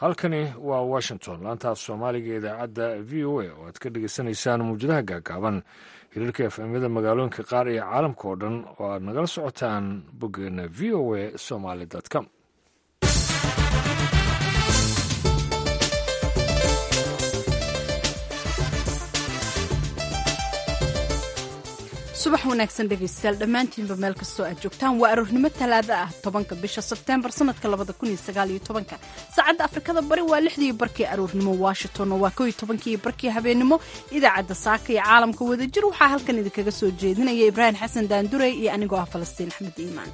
halkani waa washington laantaaf soomaaliga idaacadda v o a oo aad ka dhagaysanaysaan muwjadaha gaagaaban hiriirka efemyada magaalooyinka qaar iyo caalamka oo dhan oo aad nagala socotaan boggeena v o a somaly com subax wanaagsan dhegaystayaal dhammaantiinba meel kastoo aad joogtaan waa aroornimo talaada ah tobanka bisha sebteembar sanadka labada kun iyo sagaal iyo tobanka saacadda afrikada bari waa lixdii barkii aroornimo washington oo waa kow iyo tobankii barkii habeennimo idaacadda saaka iyo caalamka wadajir waxaa halkan idinkaga soo jeedinaya ibraahim xasan daandurey iyo anigoo ah falastiin axmed iimaan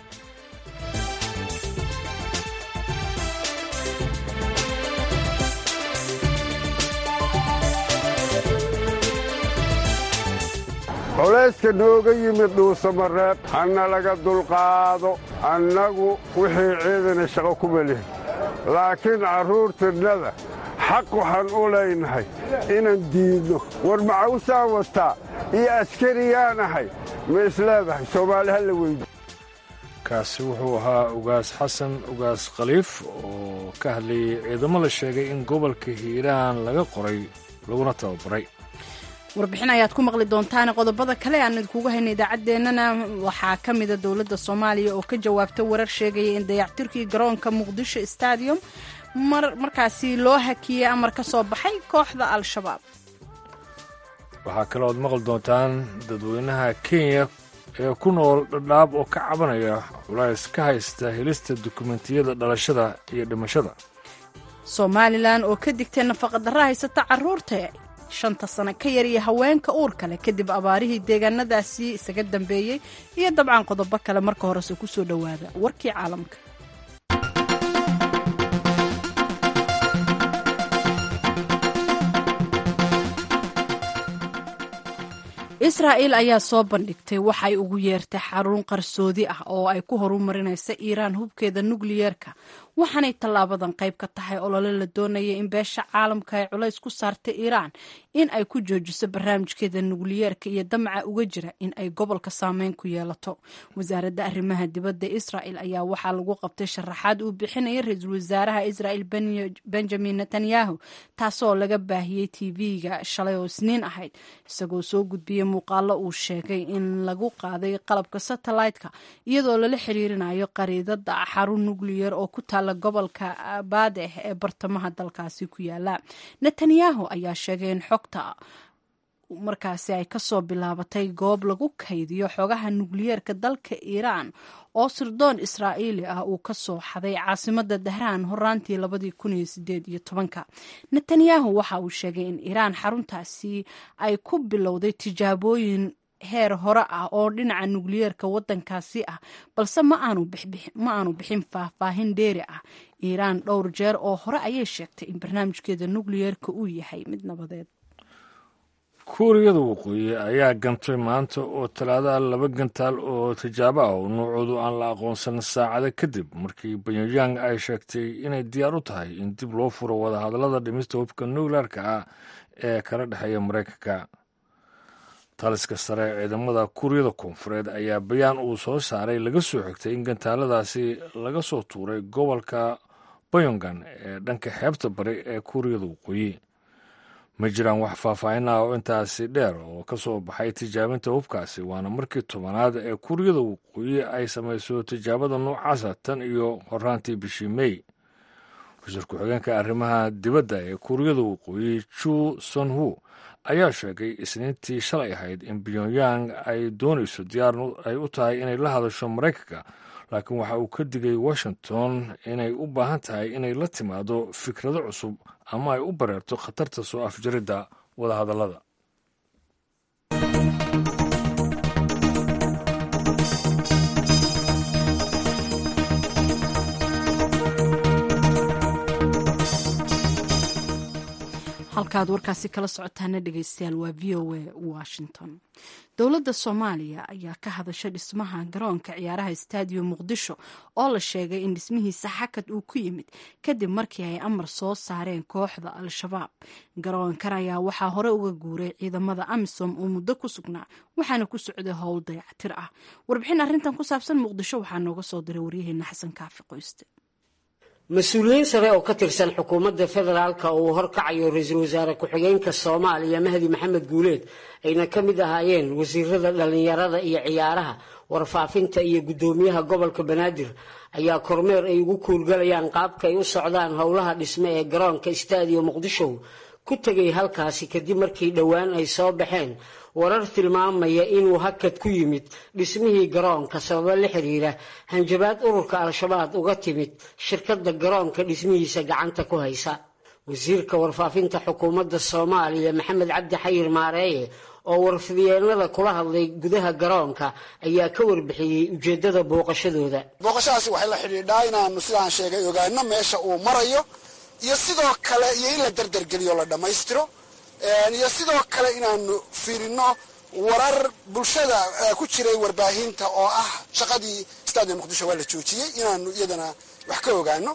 culayska nooga yimid dhuusamareeb hana laga dulqaado annagu wixii ciidana shaqo kuma lihin laakiin carruurtinnada xaq waxaan u leynahay inaan diidno war macawsaan wataa iyo askariyaan ahay ma isleedahay soomaali ha la weydi kaasi wuxuu ahaa ugaas xasan ugaas khaliif oo ka hadlayay ciidamo la sheegay in gobolka hiiraan laga qoray laguna tababaray warbixin ayaad ku maqli doontaan qodobada kale aan idinkugu hayna idaacaddeenana waxaa ka mida dowladda soomaaliya oo ka jawaabta warar sheegaya in dayactirkii garoonka muqdisho stadium markaasi loo hakiyey amar ka soo baxay kooxda al-shabaab waxaa kale ood maqli doontaan dadweynaha kenya ee ku nool dhadhaab oo ka cabanaya culays ka haysta helista dukumentiyada dhalashada iyo dhimashada somalilan oo ka digtay nafaqadarro haysata carruurta shanta sano ka yar iyo haweenka uurka leh kadib abaarihii deegaanadaasi isaga dambeeyey iyo dabcan qodobo kale marka horese ku soo dhowaada warkii caalamka israa'il ayaa soo bandhigtay waxay ugu yeertay xarun qarsoodi ah oo ay ku horumarinaysa iiraan hubkeeda nukliyeerka waxaanay tallaabadan qayb ka tahay olole la doonaya in beesha caalamka ay culays ku saartay iiraan in ay ku joojiso barnaamijkeeda nukliyeerka iyo damaca uga jira in ay gobolka saameyn ku yeelato wasaaradda arrimaha dibadda israa'il ayaa waxaa lagu qabtay sharaxaad uu bixinaya ra-iisul wasaaraha israa'il benjamin netanyahu taasoo laga baahiyey tv-ga shalay oo isniin ahayd isagoo soo gudbiyey muuqaalo uu sheegay in lagu qaaday qalabka satellite-ka iyadoo lala xiriirinayo qariidada xarun nukliyer oo ku taala gobolka baadeh ee bartamaha dalkaasi ku yaala netanyahu ayaa sheegay in xogta markaasi ay kasoo bilaabatay goob lagu kaydiyo xogaha nukliyeerka dalka iiraan oo sirdoon israa'iili ah uu ka soo xaday caasimada dahraan horaantii labadii kun iyo sideed iyo tobanka netanyahu waxa uu sheegay in iiraan xaruntaasi ay ku bilowday tijaabooyin heer hore ah oo dhinaca nukliyeerka waddankaasi ah balse ma aanu bixin faahfaahin dheeri ah iiraan dhowr jeer oo hore ayay sheegtay in barnaamijkeeda nukliyeerka uu yahay mid nabadeed kuuriyada waqooyi ayaa gantay maanta oo talaadaha laba gantaal oo tijaabo ah oo nuucoodu aan la aqoonsan saacado kadib markii pyongyang ay sheegtay inay diyaar u tahay in dib loo furo wadahadallada dhimista hubka nukleerka ah ee kala dhexeeya maraykanka taliska sare ee ciidamada kuuriyada koonfureed ayaa bayaan uu soo saaray laga soo xigtay in gantaaladaasi laga soo tuuray gobolka bayongan ee dhanka xeebta bari ee kuuriyada waqooyi ma jiraan wax faahfaahin ah oo intaasi dheer oo ka soo baxay tijaabinta hubkaasi waana markii tobanaad ee kuuriyada waqooyi ay samayso tijaabada noocaasa tan iyo horaantii bishii mey wasiir ku-xigeenka arrimaha dibadda ee kuuriyada waqooyi ju sonhu ayaa sheegay isniintii shalay ahayd in pyongyang ay doonayso diyaar ay u tahay inay la hadasho maraykanka laakiin waxa uu ka digay washington inay u baahan tahay inay la timaado fikrado cusub ama ay u bareerto khatarta soo afjaridda wadahadallada halkaad warkaasi kala socotaana dhegeystayaal waa v o a washington dowladda soomaaliya ayaa ka hadasha dhismaha garoonka ciyaaraha stadium muqdisho oo la sheegay in dhismihiisa xakad uu ku yimid kadib markii ay amar soo saareen kooxda al-shabaab garoonkan ayaa waxaa hore uga guuray ciidamada amisom oo muddo ku sugnaa waxaana ku socday howl dayactir ah warbixin arrintan ku saabsan muqdisho waxaa nooga soo diray waryaheena xasan kaafi qoyste mas-uuliyiin sare oo ka tirsan xukuumadda federaalka oo uu horkacayo ra-iisul wasaare ku-xigeenka soomaaliya mahdi maxamed guuleed ayna ka mid ahaayeen wasiirada dhallinyarada iyo ciyaaraha warfaafinta iyo guddoomiyaha gobolka banaadir ayaa kormeer ay ugu kuurgalayaan qaabka ay u socdaan howlaha dhisme ee garoonka istaadiyo muqdisho ku tegay halkaasi kadib markii dhowaan ay soo baxeen warar tilmaamaya inuu hakad ku yimid dhismihii garoonka sababo la xiriira hanjabaad ururka al-shabaab uga timid shirkadda garoonka dhismihiisa gacanta ku haysa wasiirka warfaafinta xukuumadda soomaaliya maxamed cabdi xayir maareeye oo warfidyeennada kula hadlay gudaha garoonka ayaa ka warbixiyey ujeeddada booqashadooda booqashadaasi waxay la xidhiidhaa inaanu sidaan sheegay ogaano meesha uu marayo iyo sidoo kale iyo in la dardargeliyo la dhammaystiro iyo sidoo kale inaanu fiirino warar bulshada ku jiray warbaahinta oo ah shaqadii stadium muqdisho waa la joojiyey inaanu iyadana wax ka ogaano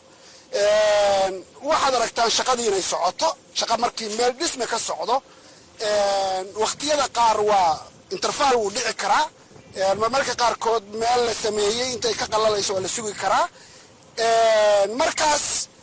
waxaad aragtaan shaqadii inay socoto shaqa markii meel dhisme ka socdo wakhtiyada qaar waa interfal wuu dhici karaa marmarka qaarkood meel la sameeyey intay ka qalalayso waa la sugi karaa markaas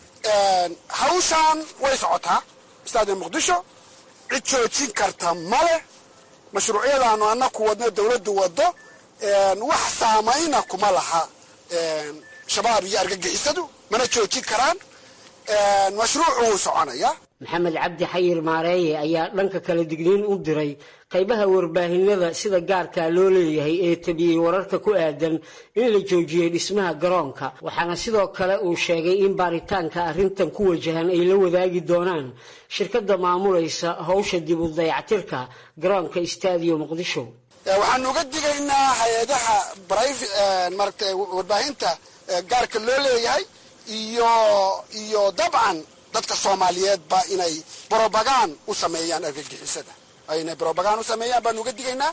hawshaan way socotaa stadium muqdisho cid joojin karta male mashruucyadaanu annaku wadno dawladdu waddo wax saamayna kuma laha shabaab iyo argagixisadu mana joojin karaan mashruucu wuu soconayaa maxamed cabdi xayir maareeye ayaa dhanka kala digniin u diray qaybaha warbaahinada sida gaarkaa loo leeyahay ee tabiyey wararka ku aadan in la joojiyey dhismaha garoonka waxaana sidoo kale uu sheegay in baaritaanka arrintan ku wajahan ay la wadaagi doonaan shirkadda maamulaysa howsha dib u dayactirka garoonka istaadiyo muqdisho waxaanu uga digaynaa hay-adaha marata warbaahinta gaarka loo leeyahay iyo iyo dabcan dadka soomaaliyeedba inay brobagan u sameeyaan argagixisada inay brobagan u sameeyaan baanu uga digaynaa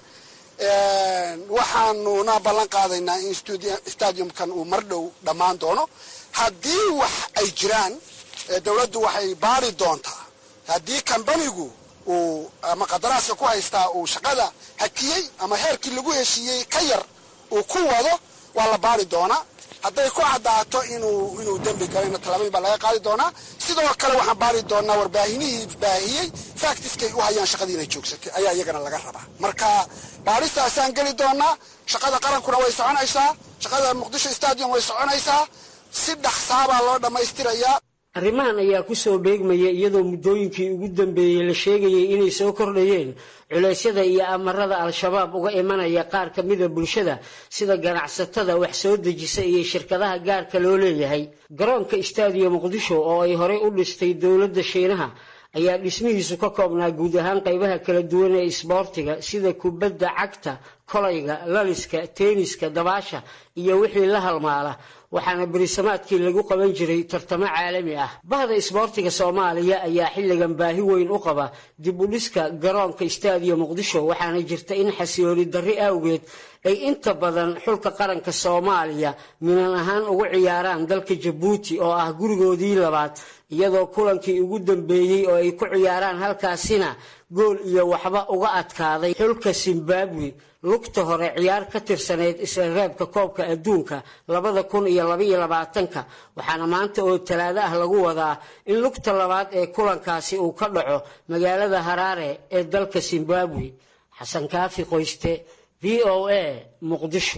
waxaanuna ballan qaadaynaa in stadiumkan uu mar dhow dhammaan doono haddii wax ay jiraan dawladdu waxay baari doontaa haddii kambanigu uu ama qadaraaska ku haystaa uu shaqada hakiyey ama heerkii lagu heshiiyey ka yar uu ku wado waa la baari doonaa hadday ku caddaato inuu inuu dembi galayna tallaabooyin baa laga qaadi doonaa sidoo kale waxaan baari doonaa warbaahinihii baahiyey factiskay u hayaan shaqadii inay joogsatay ayaa iyagana laga rabaa marka baaristaasaan geli doonaa shaqada qarankuna way soconaysaa shaqada muqdisho stadium way soconaysaa si dhaqsaabaa loo dhammaystirayaa arrimahan ayaa ku soo beegmaya iyadoo muddooyinkii ugu dambeeyey la sheegayay inay soo kordhayeen culeysyada iyo amarada al-shabaab uga imanaya qaar ka mida bulshada sida ganacsatada wax soo dejisa iyo shirkadaha gaarka loo leeyahay garoonka istaadiyo muqdisho oo ay horey u dhistay dowladda shiinaha ayaa dhismihiisu ka koobnaa guud ahaan qaybaha kala duwan ee isboortiga sida kubadda cagta kolayga laliska teeniska dabaasha iyo wixii la halmaala waxaana berisamaadkii lagu qaban jiray tartamo caalami ah bahda isboortiga soomaaliya ayaa xilligan baahi weyn u qaba dib u dhiska garoonka istaadiyo muqdisho waxaana jirta in xasilooni darri awgeed ay inta badan xulka qaranka soomaaliya minan ahaan ugu ciyaaraan dalka jabuuti oo ah gurigoodii labaad iyadoo kulankii ugu dambeeyey oo ay ku ciyaaraan halkaasina gool iyo waxba uga adkaaday xulka zimbabwe lugta hore ciyaar ka tirsaneyd isla reebka koobka adduunka labada kun iyo labaiyo labaatanka waxaana maanta oo talaado ah lagu wadaa in lugta labaad ee kulankaasi uu ka dhaco magaalada haraare ee dalka zimbabwe xasan kaafi qoyste v o a muqdisho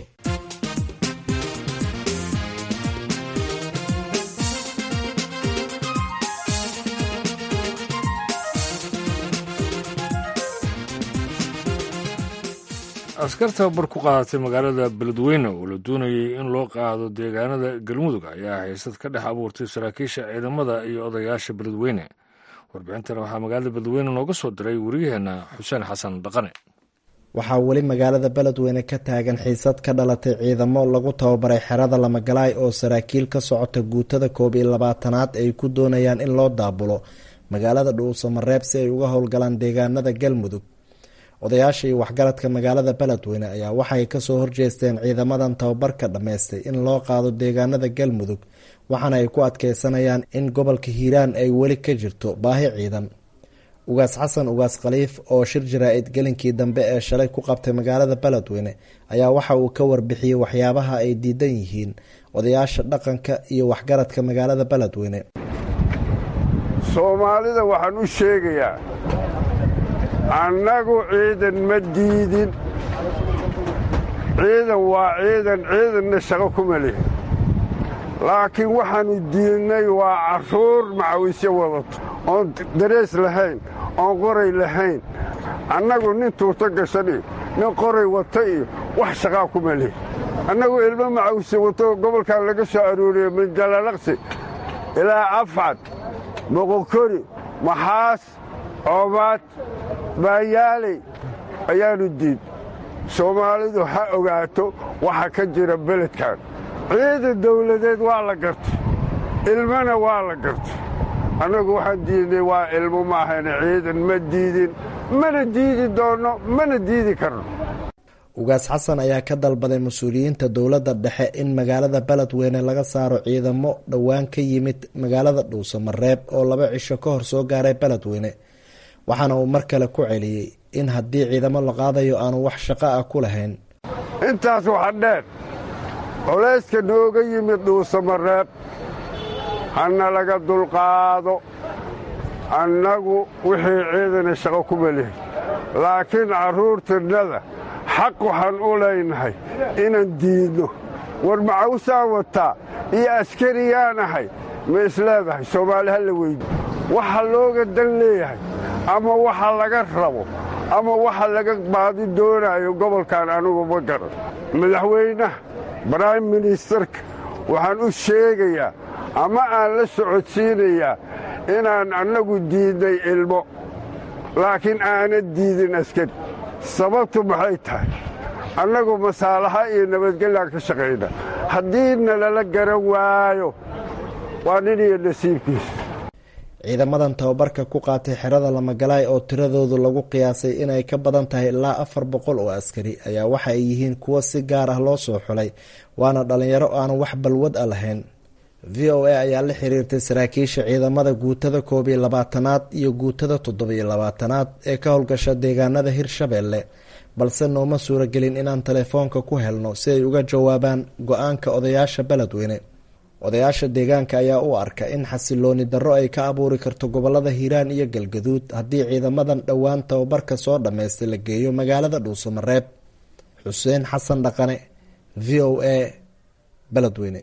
askar tababar ku qaadatay magaalada beledweyne oo la doonayay in loo qaado deegaanada galmudug ayaa haysad ka dhex abuurtay saraakiisha ciidamada iyo odayaasha beledweyne warbixintan waxaa magaalada beledweyne nooga soo diray wariyaheenna xuseen xasan dhaqane waxaa weli magaalada beledweyne ka taagan xiisad ka dhalatay ciidamo lagu tababaray xerada lamagalaay oo saraakiil ka socota guutada koob iyo labaatanaad ay ku doonayaan in loo daabulo magaalada dhuusamareeb si ay uga howlgalaan deegaanada galmudug odayaasha iyo waxgaradka magaalada beledweyne ayaa waxay kasoo horjeesteen ciidamadan tababarka dhammaystay in loo qaado deegaanada galmudug waxaana ay ku adkeysanayaan in gobolka hiiraan ay weli ka jirto baahi ciidan ugaas xasan ugaas khaliif oo shir jaraa-id gelinkii dambe ee shalay ku qabtay magaalada beledweyne ayaa waxa uu ka warbixiyey waxyaabaha ay diidan yihiin odayaasha dhaqanka iyo waxgaradka magaalada beledweyne soomaalida waxaan u sheegayaa annagu ciidan ma diidin ciidan waa ciidan ciidanna shaqo kuma lihin laakiin waxaannu diidnay waa carruur macawisyo wadato oon darees lahayn oon qoray lahayn annagu nin tuuto gashan iyo nin qoray wata iyo wax shaqaa kuma lihin annagu ilmo macawisyo wato gobolkan laga soo arooriyo min jalalaqsi ilaa afcad moqokori maxaas coobaad baayaaley ayaannu diid soomaalidu ha ogaato waxa ka jira beledkan ciidan dawladeed waa la gartay ilmana waa la gartay annagu waxaan diidnay waa ilmo maahayna ciidan ma diidin mana diidi doonno mana diidi karno ugaas xasan ayaa ka dalbaday mas-uuliyiinta dowladda dhexe in magaalada beledweyne laga saaro ciidamo dhowaan ka yimid magaalada dhuusamareeb oo laba cisho ka hor soo gaaray beledweyne waxaana uu mar kale ku celiyey in haddii ciidamo la qaadayo aanu wax shaqo ah ku lahayn intaas waxa dheer colayska nooga yimid dhuusamareeb hana laga dulqaado annagu wixii ciidana shaqo kuma lihin laakiin carruurtinnada xaq waxaan u leynahay inaan diidno war macawsaan wataa iyo askariyaan ahay ma isleedahay soomaali ha la weydi waxa looga dan leeyahay ama waxa laga rabo ama waxa laga baadi doonaayo gobolkan anugu ma garan madaxweynaha brime ministerka waxaan u sheegayaa ama aan la socodsiinayaa inaan annagu diidnay ilmo laakiin aanan diidin askari sababtu maxay tahay annagu masaalaha iyo nabadgellaan ka shaqayna haddii nalala garan waayo waa nin iyo nasiibkiisa ciidamadan tababarka ku qaatay xerada lamagalaay oo tiradoodu lagu qiyaasay inay ka badan tahay ilaa afar boqol oo askari ayaa waxa ay yihiin kuwo si gaar ah loo soo xulay waana dhalinyaro aan wax balwad a lahayn v o a ayaa la xiriirtay saraakiisha ciidamada guutada koob iyo labaatanaad iyo guutada toddobiyo labaatanaad ee ka howlgasha deegaanada hirshabeelle balse nooma suuragelin inaan telefoonka ku helno si ay uga jawaabaan go-aanka odayaasha beledweyne odayaasha deegaanka ayaa u arka in xasilooni darro ay ka abuuri karto gobolada hiiraan iyo galgaduud haddii ciidamadan dhowaan tababarka soo dhammaystay la geeyo magaalada dhuusamareeb xuseen xasan dhaqane v o a beledweyne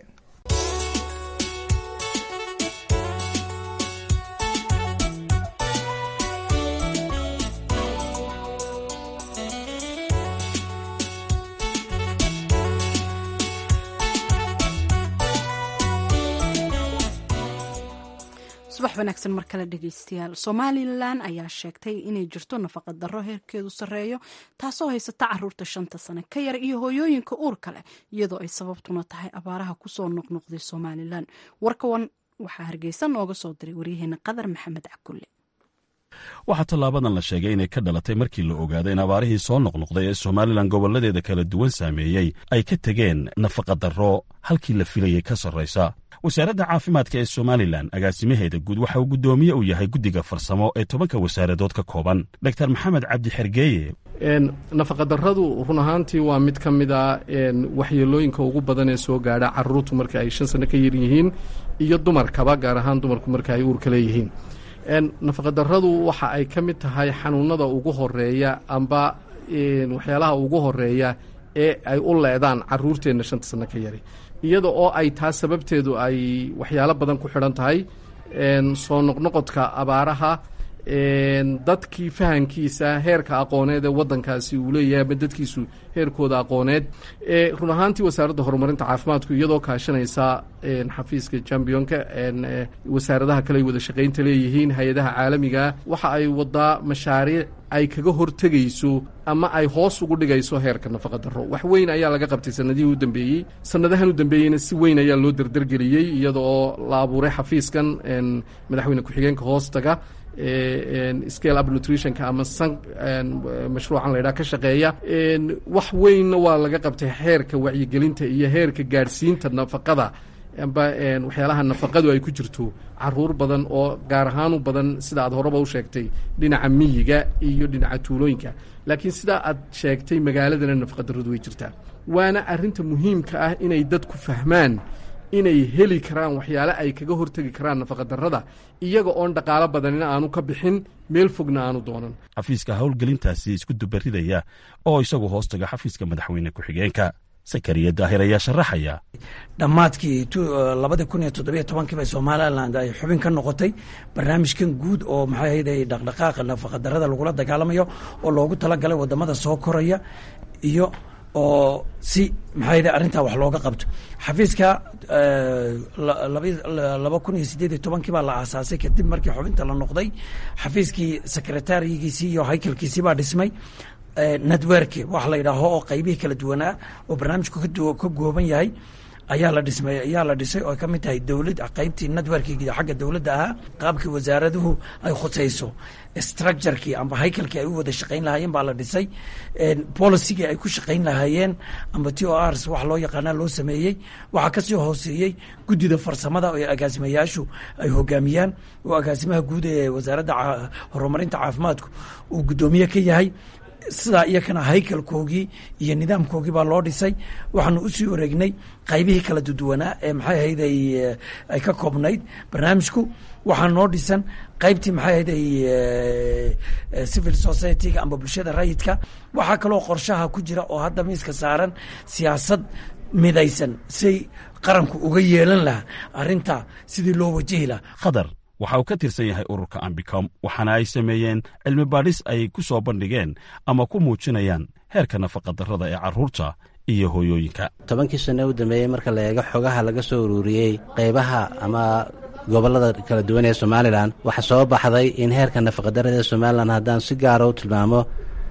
subax wanaagsan mar kale dhegeystayaal somalilan ayaa sheegtay inay jirto nafaqa darro heerkeedu sarreeyo taasoo haysata caruurta shanta sane ka yar iyo hooyooyinka uurka leh iyadoo ay sababtuna tahay abaaraha kusoo noqnoqday somalilan warkawan waxaa hargeysa nooga soo diray waryaheena qadar maxamed cakulle waxaa tallaabadan la sheegay inay ka dhalatay markii la ogaaday in abaarihii soo noqnoqday ee somalilan gobolladeeda kala duwan saameeyey ay ka tegeen nafaqadarro halkii la filayay ka sarraysa wasaaradda caafimaadka ee somalilan agaasimaheeda guud waxa uu guddoomiye u yahay guddiga farsamo ee tobanka wasaaradood ka kooban dor maxamed cabdi xergeeye nafaqadarradu run ahaantii waa mid ka mid a waxyeelooyinka ugu badan ee soo gaadha caruurtu marka ay shan sano ka yar yihiin iyo dumarkaba gaar ahaan dumarku marka ay uurka leeyihiin nafaqadarradu waxa ay ka mid tahay xanuunada ugu horeeya amba waxyaalaha ugu horeeya ee ay u leedaan caruurteenna shanta sano ka yari iyada oo ay taa sababteedu ay waxyaalo badan ku xidhan tahay soo noqnoqodka abaaraha dadkii fahankiisa heerka aqooneed ee wadankaasi uu leeyahay ama dadkiisu heerkooda aqooneed run ahaantii wasaaradda horumarinta caafimaadku iyadoo kaashanaysa xafiiska jambionka wasaaradaha kale ay wada shaqaynta leeyihiin hay-adaha caalamiga waxa ay wadaa mashaariic ay kaga hortegayso ama ay hoos ugu dhigayso heerka nafaqadarro wax weyn ayaa laga qabtay sanadihii u dambeeyey sanadahan u dambeeyeyna si weyn ayaa loo derdergeliyey iyada oo la abuuray xafiiskan madaxweyne ku-xigeenka hoostaga scale up nutritionka ama san mashruucan laydhaha ka shaqeeya wax weynna waa laga qabtay heerka wacyigelinta iyo heerka gaadhsiinta nafaqada amba waxyaalaha nafaqadu ay ku jirto caruur badan oo gaar ahaan u badan sida aad horeba u sheegtay dhinaca miyiga iyo dhinaca tuulooyinka laakiin sidaa aad sheegtay magaaladana nafaqadarradu way jirtaa waana arrinta muhiimka ah inay dadku fahmaan inay heli karaan waxyaale ay kaga hortegi karaan nafaqadarrada iyaga oon dhaqaalo badanina aanu ka bixin meel fogna aanu doonan xafiiska howlgelintaasi isku dubaridaya oo isagu hoos taga xafiiska madaxweyne ku-xigeenka sakariya daahir ayaa sharaxaya dhammaadkii labadii kun iyo toddobiyo tobankii bay somalilan ay xubin ka noqotay barnaamijkan guud oo maxay ahayd ay dhaqdhaqaaqa nafaqadarrada lagula dagaalamayo oo loogu talagalay wadamada soo koraya iyo oo si maxay arrintaa wax looga qabto xafiiska laba kun iyo sideed iyo tobankii baa la aasaasay kadib markii xubinta la noqday xafiiskii sekretarigiisii iyo haykalkiisii baa dhismay networki wax la yidhaaho oo qaybihii kala duwanaa oo barnaamijku ka gooban yahay ayaa la dhismay ayaa la dhisay oo ay ka mid tahay dowlad qaybtii networkiga xagga dowladda ahaa qaabkii wasaaraduhu ay khusayso structurekii amba haykalkii ay u wada shaqayn lahaayeen baa la dhisay policygii ay ku shaqayn lahaayeen amba t o rs wax loo yaqaana loo sameeyey waxaa kasii hooseeyey guddida farsamada oo agaasimayaashu ay hogaamiyaan oo agaasimaha guud ee wasaaradda horumarinta caafimaadku uu guddoomiye ka yahay sidaa iyakana haykalkoogii iyo nidaamkoogii baa loo dhisay waxaanu usii wareegnay qaybihii kala duduwanaa ee maxay ahayd ay ka koobnayd barnaamijku waxaa noo dhisan qaybtii maxay ahayd civil society-ga amba bulshada rayidka waxaa kaloo qorshaha ku jira oo hadda miiska saaran siyaasad midaysan siay qaranku uga yeelan lahaa arrinta sidii loo wajihi lahaa khadar waxa uu ka tirsan yahay ururka ambicom waxaana ay sameeyeen cilmi baadhis ay ku soo bandhigeen ama ku muujinayaan heerka nafaqadarrada ee carruurta iyo hooyooyinka tobankii sane u dambeeyey marka la eego xogaha laga soo ururiyey qaybaha ama gobollada kala duwan ee somalilan waxaa soo baxday in heerka nafaqadarrada ee somalilan haddaan si gaara u tilmaamo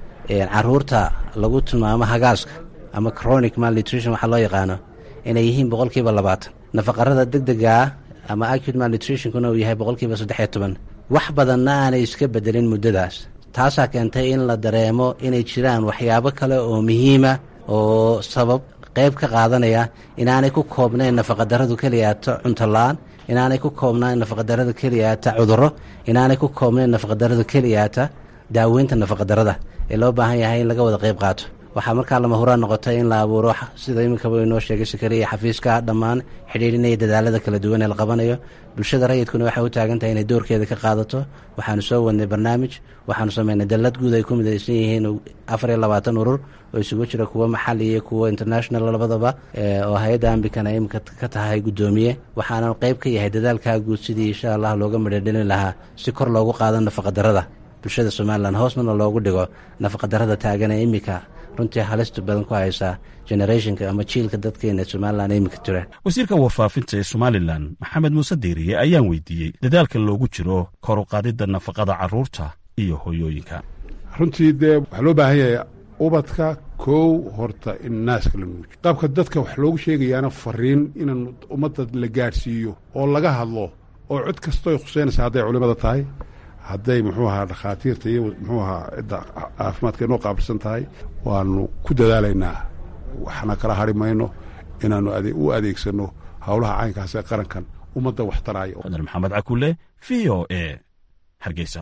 carruurta lagu tilmaamo hagaaska ama chronic malnutrition waxaa loo yaqaano inay yihiin boqolkiiba labaatan nafaqarada degdegaa ama acute malnutritionkuna uu yahay boqolkiiba saddex iyo toban wax badanna aanay iska bedelin muddadaas taasaa keentay in la dareemo inay jiraan waxyaabo kale oo muhiima oo sabab qayb ka qaadanaya inaanay ku koobnayn nafaqadarradu keliyaata cuntola-aan inaanay ku koobnayn nafaqadarrada keliyaata cudurro inaanay ku koobnayn nafaqadarrada keliyaata daaweynta nafaqadarrada ee loo baahan yahay in laga wada qayb qaato waxaa markaa lama huraan noqotay in la abuuro sida iminkaba inoo sheegay sakariya xafiiska dhammaan xidhiidhinaya dadaalada kala duwan ee la qabanayo bulshada rayidkuna waxay u taagan tahay inay doorkeeda ka qaadato waxaanu soo wadnay barnaamij waxaanu samaynay dallad guud ay ku midaysan yihiin afar iyo labaatan urur oo isugu jira kuwo maxali iyo kuwo international labadaba oo hay-adda ambikana iminka ka tahay guddoomiye waxaana qayb ka yahay dadaalkaa guud sidii insha allah looga midhadhelin lahaa si kor loogu qaado nafaqadarrada bulshada somalilan hoosnana loogu dhigo nafaqadarrada taagan ee iminka runtii halista badan ku haysaa generationka ama jiilka dadkeena somalilan iminka jira wasiirka warfaafinta ee somalilan maxamed muuse diiriye ayaan weydiiyey dadaalka loogu jiro kor u qaadidda nafaqada carruurta iyo hooyooyinka runtii dee waxaa loo baahan yahay ubadka kow horta in naaska la nuujiyo qaabka dadka wax loogu sheegayaana fariin in ummadda la gaadhsiiyo oo laga hadlo oo cod kastoo ay khuseynaysa hadday culimada tahay hadday muxuu ahaa dhakhaatiirta iyo muxuu ahaa cidda caafimaadka inoo qaabilsan tahay waanu ku dadaalaynaa waxna kala hari mayno inaannu u adeegsanno howlaha caynkaas ee qarankan ummadda wax taraayo fadar maxamed cakule v o e hargeysa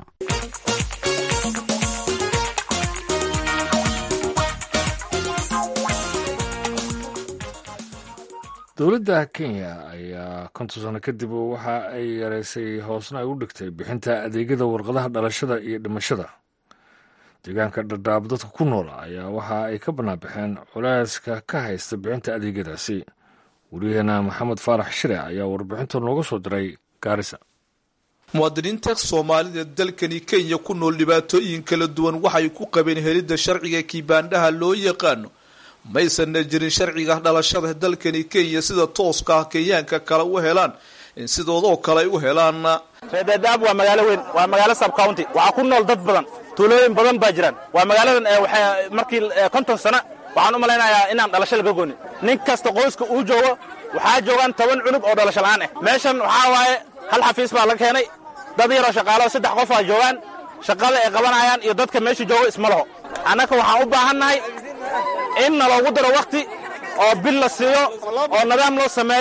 dowladda kenya ayaa konton sano kadib waxa ay yareysay hoosna ay u dhigtay bixinta adeegyada warqadaha dhalashada iyo dhimashada deegaanka dhadhaab dadka ku nool ayaa waxa ay ka banaanbaxeen culeyska ka haysta bixinta adeegyadaasi wariyaheena maxamed faarax shire ayaa warbixinta nooga soo diray gaarisa muwaadiniinta soomaalida dalkani kenya ku nool dhibaatooyin kala duwan waxay ku qabeen helidda sharciga kiibaandhaha loo yaqaano maysanna jirin sharciga dhalashada dalkani kenya sida tooska ah kenyaanka kale u helaan in sidoodoo kale ay u helaan reedadaab waa magaalo weyn waa magaalo sub county waxaa ku nool dad badan tuulooyin badan baa jiraan waa magaaladan markii konton sana waxaan u malaynayaa inaan dhalasho laga goonin nin kasta qoyska uu joogo waxaa joogaan toban cunug oo dhalasho la'aan ah meeshan waxaa waaye hal xafiis baa la keenay dad yaroo shaqaalo saddex qof aa joogaan shaqada ay qabanayaan iyo dadka meesha joogo isma laho annaka waxaan u baahannahay in naloogu daro wakhti oo bil la siiyo oo nidaam loo sameeyo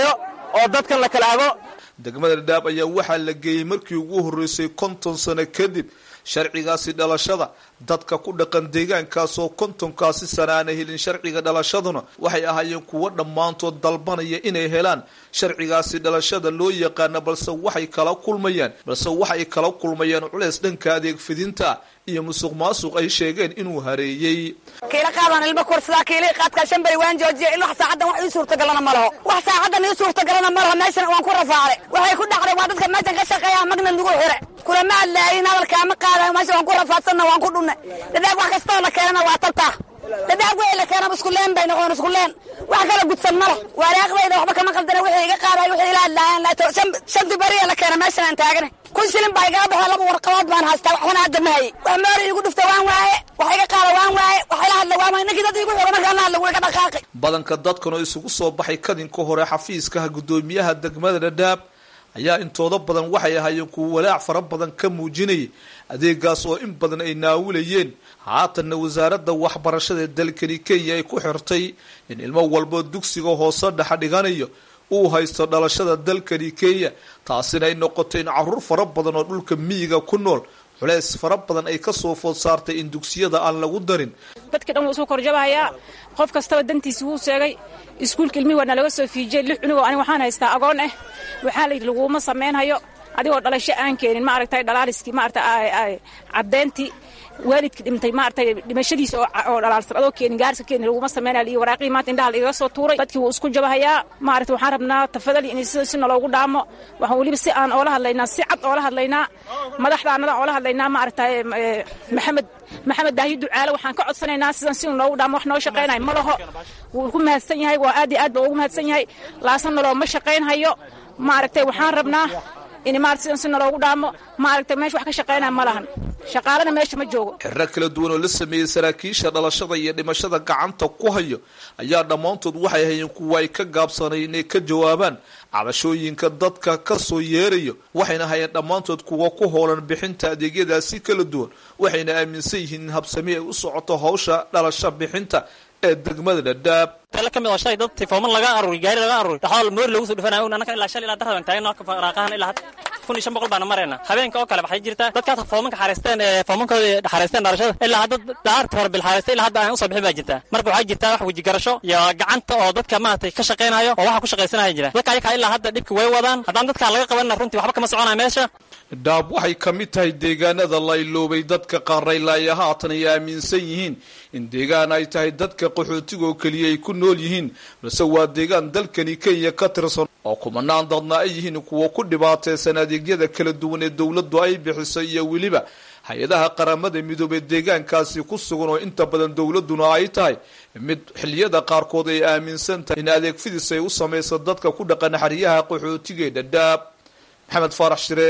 oo dadkan la kala hago degmada dhadhaab ayaa waxaa la geeyey markii ugu horreysay konton sano kadib sharcigaasi dhalashada dadka ku dhaqan deegaankaasoo kontonkaasi sana aana helin sharciga dhalashaduna waxay ahaayeen kuwo dhammaantood dalbanaya inay helaan sharcigaasi dhalashada loo yaqaana balse waxay kala kulmayaan balse waxay kala kulmayaan culeys dhanka adeeg fidinta iyo musuq maasuq ay sheegeen inuu hareeyey kiila qaadaan ilmo kursadaa kiilii qaadkaa shan beri waan joojiya ilaa saacadan wax ii suurtagalana ma laho wax saacadan ii suurtagalana ma laho meeshan waan ku rafaaday waxay ku dhacday waa dadka meeshan ka shaqeeya magna nagu xire kulama hadlaayin hadalkaama qaadayo meesha waan ku rafaadsanna waan ku dhunnay dadaag wax kastoo la keenana waa tabtaa dadaag wixii la keenaba isku leen bay noqon isku leen wax kala gudsan ma leh waaraaqdayda waxba kama qaldana wixii iga qaadayo wixii ila hadlaayaan shanti beriya la keena meeshan aan taagana kun shilin baa igaga baxee laba warqadood baan haystaa waxbana hadda ma hayay wax moori iigu dhufta waan waaye wax iga qaada waan waaye wax ila hadla waan waaye ninkii dad iigu xiro markaan la hadla wuu iga dhaqaaqi badanka dadkan oo isugu soo baxay kadinka hore xafiiskaha guddoomiyaha degmada dhadhaab ayaa intooda badan waxay ahaayeen kuwa walaac fara badan ka muujinayay adeegaas oo in badan ay naawilayeen haatanna wasaaradda waxbarashada ee dalkani kenya ay ku xirtay in ilmo walbo dugsiga hoose dhexa dhiganayo uu haysto dhalashada dalkani kenya taasina ay noqotay in caruur fara badan oo dhulka miyiga ku nool culeys fara badan ay kasoo food saartay in dugsiyada aan lagu darin dadka dhan wuu isu korjabahayaa qof kastaba dantiisi wuu sheegay iskuulka ilmihi waana laga soo fiijiyey lix cunugoo ani waxaan haystaa agoon ah waxaa la yidhi laguma samaynhayo adigoo dhalasho aan keenin maaragtay dhalaaliskii maaragtay caddeyntii waalidka dhintay maaragtay dhimashadiisa oo dhalaalsan adoo keenin gaarisa keenin laguma samaynayo iyo waraaqihii maanta indhaha lagaga soo tuuray dadkii wuu isku jabahayaa maaragtay waxaan rabnaa tafadali in sida si naloogu dhaamo waxaan weliba si aan oola hadlaynaa si cad oola hadlaynaa madaxdaanada oola hadlaynaa maaragtay maxamed maxamed daahi ducaale waxaan ka codsanaynaa sidan si noogu dhaamo wax noo shaqaynayo ma laho wuu ku mahadsan yahay waa aad iyo aad ba ugu mahadsan yahay laasan naloo ma shaqaynhayo maaragtay waxaan rabnaa in maarata sidan si naloogu dhaamo maaragtay meesha wax ka shaqaynaya ma lahan shaqaalana meesha ma joogo xirro kala duwan oo la sameeyey saraakiisha dhalashada iyo dhimashada gacanta ku hayo ayaa dhammaantood waxay hayeen kuwa ay ka gaabsanay inay ka jawaabaan cabashooyinka dadka ka soo yeerayo waxayna hayeen dhammaantood kuwa ku hoolan bixinta adeegyadaasi kala duwan waxayna aaminsan yihiin in habsami ay u socoto hawsha dhalasho bixinta ee degmada dhadhaab la ka mid oo shalay dad tifooman laga aruuri gaari laga aruuri dhaxool moori lagu soo dhufanayo annaka ilaa shalay ilaa darradan taagna raaqahan ilaa had kun iyo shan boqol baana marayna habeenka oo kale waxay jirtaa dadkaas foomanka xareysteen ee foomankooda xareysteen dhalashada ilaa hadda daarta hore bil xareystay ilaa hadda aan usoo bixin baa jirtaa marka waxaa jirtaa wax wejigarasho iyo gacanta oo dadka maaragtay ka shaqaynayo oo waxa ku shaqaysanaya jira dadka ayakaa ilaa hadda dhibki way wadaan haddaan dadkaa laga qabanina runtii waxba kama soconaya meesha dhaab waxay ka mid tahay deegaanada la iloobay dadka qaaraylaaya haatan ay aaminsan yihiin in deegaan ay tahay dadka qaxootiga oo keliya ay ku nool yihiin balse waa deegaan dalkani kenya ka tirsan oo kumanaan dadna ay yihiin kuwa ku dhibaataysan adeegyada kala duwan ee dowladdu ay bixiso iyo weliba hay-adaha qaramada midoobey deegaankaasi ku sugan oo inta badan dowladduna ay tahay mid xilliyada qaarkood ay aaminsan tahay in adeeg fidis ay u samayso dadka ku dhaqan xeryaha qaxootiga ee dhadhaab maxamed faarax shire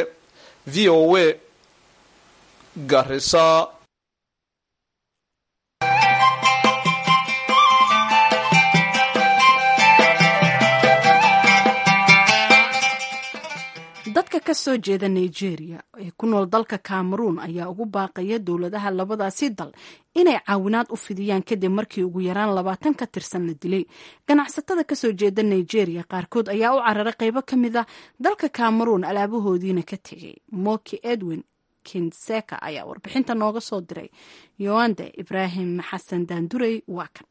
v o a garisa dadka ka soo jeeda nigeria ee ku nool dalka cameroon ayaa ugu baaqaya dowladaha labadaasi dal inay caawinaad u fidiyaan kadib markii ugu yaraan labaatan ka tirsan la dilay ganacsatada kasoo jeeda nigeria qaarkood ayaa u cararay qeybo ka mid a dalka cameroon alaabahoodiina ka tegay moki edwin kinseka ayaa warbixinta nooga soo diray yoande ibraahim xasan daandurey waa kan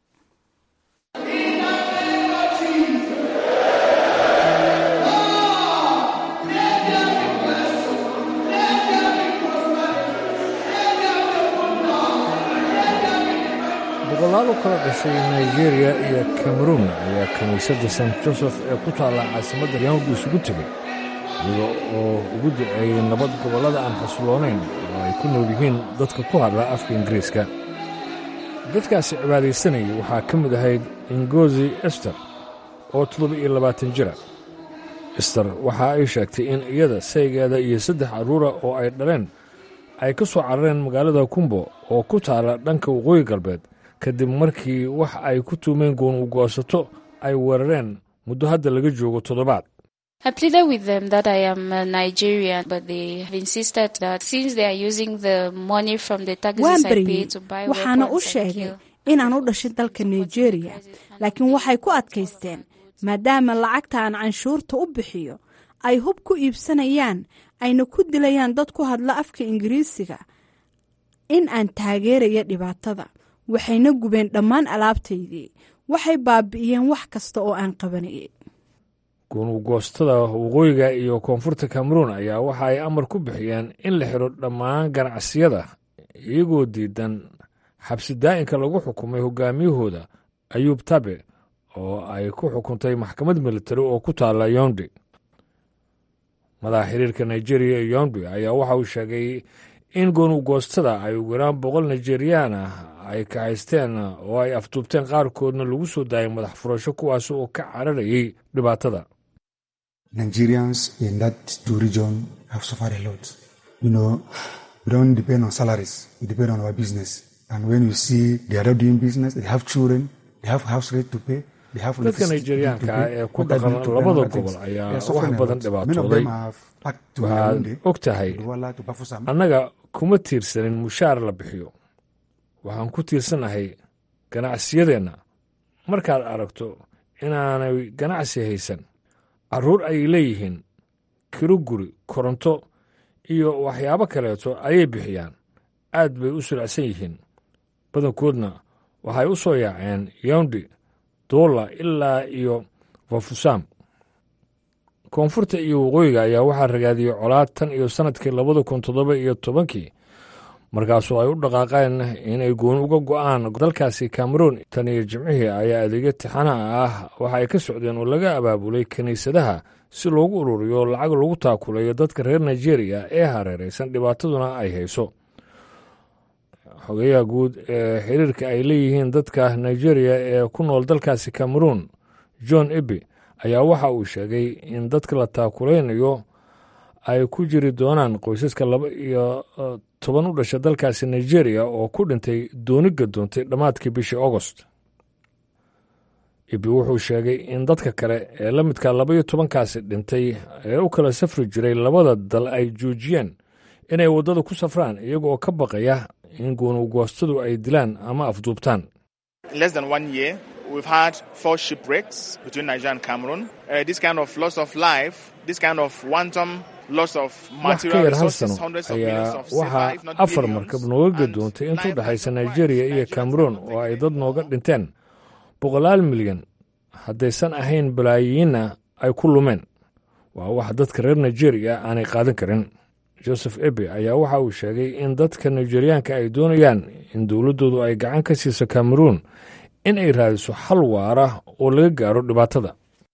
boqolaal u kala dhashay nigeria iyo cameroon ayaa kiniisadda st joseph ee ku taalla caasimadda yahuud isugu tegay iyaga oo ugu duceeyey nabad gobollada aan xasiloonayn oo ay ku nool yihiin dadka ku hadla afka ingiriiska dadkaasi cibaadaysanayay waxaa ka mid ahayd ingozi ester oo toddoba iyo labaatan jira ester waxa ay sheegtay in iyada saygeeda iyo saddex carruura oo ay dhaleen ay ka soo carareen magaalada kumbo oo ku taalla dhanka waqooyi galbeed kadib markii wax ay ku tuumeen goon u goosato ay weerareen muddo hadda laga joogo toddobaad I pleaded with them that I am a Nigerian, but they have insisted that since they are using the money from the taxes waan I pay baryey to buy waxaana u weapons and sheegay kill, inaan u dhashay dalka nigeria laakiin waxay ku adkaysteen maadaama lacagta aan canshuurta u bixiyo ay hub ku iibsanayaan ayna ku dilayaan dad ku hadla afka ingiriisiga in aan taageeraya dhibaatada waxayna gubeen dhammaan alaabtaydii waxay baabi'iyeen wax kasta oo aan qabanayay gunugoostada waqooyiga iyo koonfurta cameroon ayaa waxa ay amar ku bixiyeen in la xidho dhammaan ganacsiyada iyagoo diidan xabsi daa'inka lagu xukumay hogaamiyahooda ayuub tabe oo ay ku xukuntay maxkamad militari oo ku taalla yondi madaxa xiriirka nigeriya iyo yondi ayaa waxa uu sheegay in gunugoostada ay ugu yaraan boqol nijeriyaan ah ay kahaysteen oo ay afduubteen qaarkoodna lagu soo daayay madax furasho kuwaas oo ka cararayay dhibaatada Nigerians in that two region have suffered a lot. You know, we don't depend on salaries, we depend on our business. And when you see they are not doing business, they have children, they have house rent to pay. they have dadka electricity nigeriyaanka to ah pay. ee ku What that dhaqan mean to them, labada other things. gobol They ayaa are wax suffering a badan lot. Many of dhibaatooday them have packed to waxaad Yaoundé, og tahay Douala, to Bafoussam. annaga kuma tiirsanin mushaar la bixiyo waxaan ku tiirsanahay ganacsiyadeenna markaad aragto inaanay ganacsi haysan carruur ay leeyihiin kiro guri koronto iyo waxyaabo kaleeto ayay bixiyaan aad bay u sulacsan yihiin badankoodna waxay u soo yaaceen yawndi doola ilaa iyo vafusam koonfurta iyo waqooyiga ayaa waxaa ragaadiyey colaad tan iyo sannadkii labada kun toddoba iyo tobankii markaasoo ay u dhaqaaqeen inay gooni uga go'aan dalkaasi cameroon tan iyo jimcihii ayaa adeegyo tixanaha ah waxa ay ka socdeen oo laga abaabulay kiniisadaha si loogu ururiyo lacag lagu taakulayo dadka reer nigeria ee hareeraysan dhibaataduna ay hayso xogeyaha guud ee xiriirka ay leeyihiin dadka nigeria ee ku nool dalkaasi cameroon john ebe ayaa waxa uu sheegay in dadka la taakulaynayo ay ku jiri doonaan qoysaska laba iyo eh, toban u dhasha dalkaasi nigeria oo ku dhintay dooni gadoontay dhammaadkii bishii augost ibi wuxuu sheegay in dadka kale ee la midka laba iyo tobankaasi dhintay ee u kala safri jiray labada dal ay joojiyeen inay waddada ku safraan iyaga oo ka baqaya in goonugoostadu ay dilaan ama afduubtaan In less than one year, we've had four shipwrecks between Nigeria and Cameroon. Uh, this kind of loss of life, this kind of wanton loss of wax ka material yar hal resources, sano hundreds of millions ayaa of sefa, waxaa if not afar billions, markab nooga gadoontay intuu dhexaysa nigeria iyo cameroon oo ay dad nooga dhinteen boqolaal milyan haddaysan ahayn balaayiinna ay ku lumeen waa wax dadka reer nigeria aanay qaadan karin joseph ebe ayaa waxa uu sheegay in dadka nigeriyaanka ay doonayaan in dowladdoodu ay gacan ka siiso cameroon in ay raadiso xal waara oo laga gaaro dhibaatada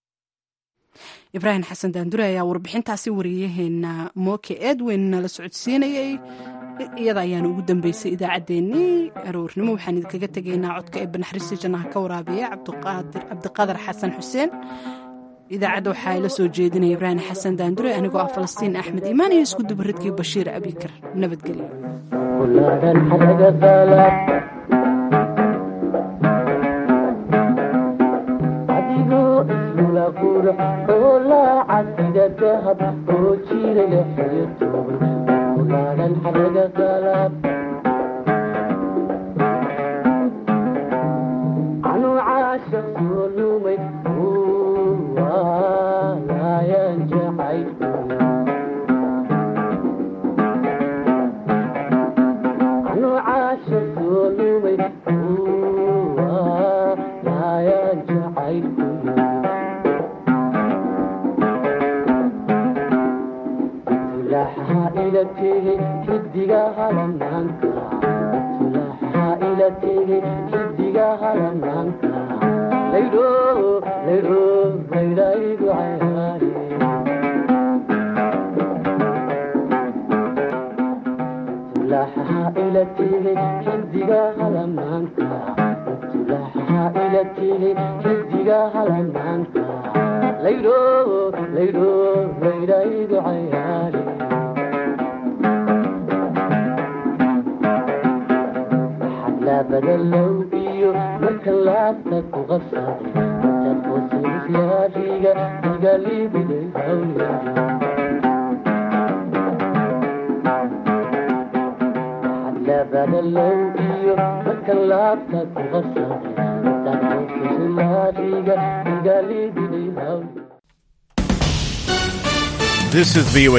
ibraahim xasan daandure ayaa warbixintaasi wariyaheena mooke edwin nala socodsiinayay iyada ayaana ugu dambeysay idaacaddeenii aroornimo waxaan idinkaga tegaynaa codka ee banaxriista jannaha ka waraabiya cabdiqaadir cabdiqadar xasan xuseen idaacadda waxaa ila soo jeedinaya ibraahim xasan daandure anigoo ah falastiin axmed iimaan iyo isku dubaridkii bashiir abikar nabadgelyo adigoo isula qurux oo laacad sida dahab oo jiraya xilyo tuuban kulaadan xaraga qalab anuu caashaq soo lumay waalayaan jacay anuu caashaq soo lumay waalayaan jacay tulaxaa ila tegey xidiga halamaanka tulaxaa ila tegey xidiga halamaanka laydho laydho laydhaygu cayaare tulaxaa ila tegey xidiga halamaanka tulaxaa ila tegey xidiga halamaanka laydho laydho laydhaygu cayaare labadalow iyo marka laabta ku qasaday intaad qoosislaadiga igalibiday hawlyari labadalow iyo marka laabta ku qasaday intaad qoosislaadiga igalibiday This is VOA